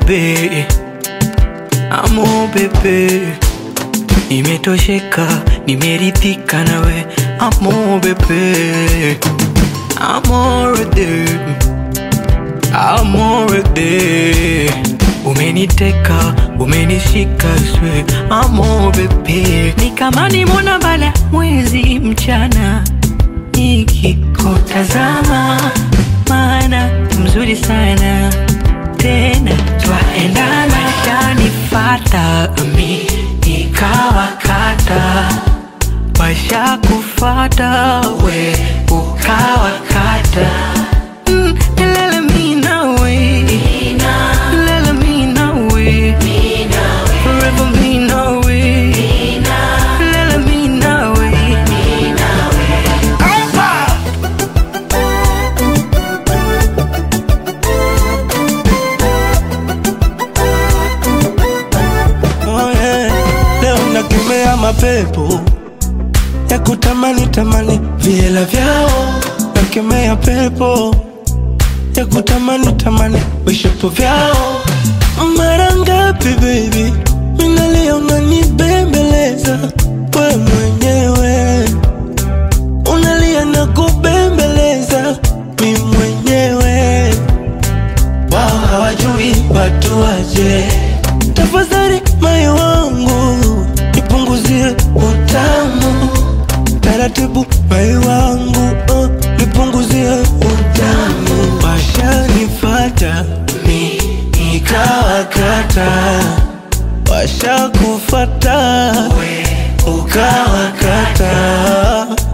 bebe, amo bebe, nimetosheka, nimeridhika nawe, amo bebe, amore de, amore de, umeniteka, umenishika swe, amo bebe, ni kama nimona bala mwezi mchana nikikutazama, maana mzuri sana tena twaendana, shanifata mi nikawakata, washakufata we ukawakata Mm, lele mi nawe, lele mi nawe, forever mi nawe, lele mi nawe. Oh yeah. Leo nakemea mapepo ya kutamani tamani viela vyao, nakemea pepo ya kutamani tamani vishapo vyao. Mara ngapi baby, minalia unanibembeleza we mwenyewe, unalia na kubembeleza mi mwenyewe wao hawajui watu waje. Tafadhali moyo wangu nipunguzie utamu taratibu, moyo wangu oh, nipunguzie utamu. Washanifata mi nikawakata, washakufata we ukawakata